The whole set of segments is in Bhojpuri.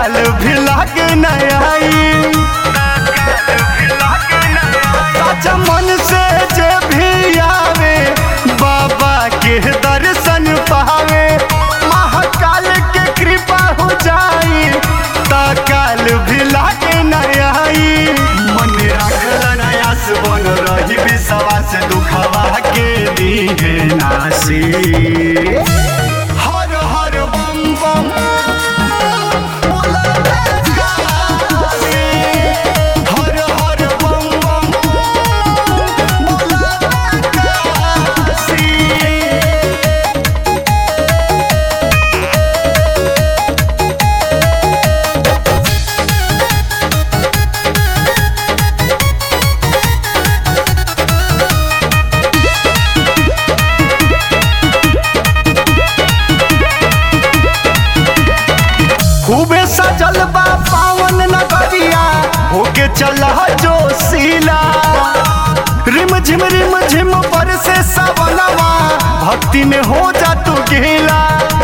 काल भी लागे नयाई सच्चा मन से जे भी आवे बाबा के दर्शन पावे महाकाल के कृपा हो जाई ता काल भी लागे नयाई मन रखल नयास बन रही विश्वास दुखवा के दीहे नासी हर हर बम बम बोला काशी। हर हर बम बम बोला काशी। खूबे सजल बा पावन नगरिया होके चल जो सीला रिम झिम रिम झिम पर से सवनवा भक्ति में हो जा तू गीला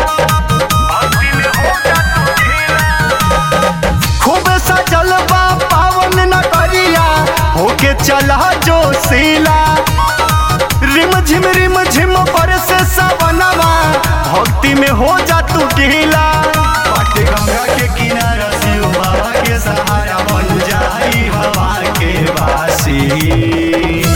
खूबे सजल बा पावन नगरिया होके चल जो सीला रिम झिम रिम झिम पर से सवनवा भक्ति में हो जा तू गीला पाटे गंगा के किनारा शिव बाबा के सहारा बन जाई हवा के वासी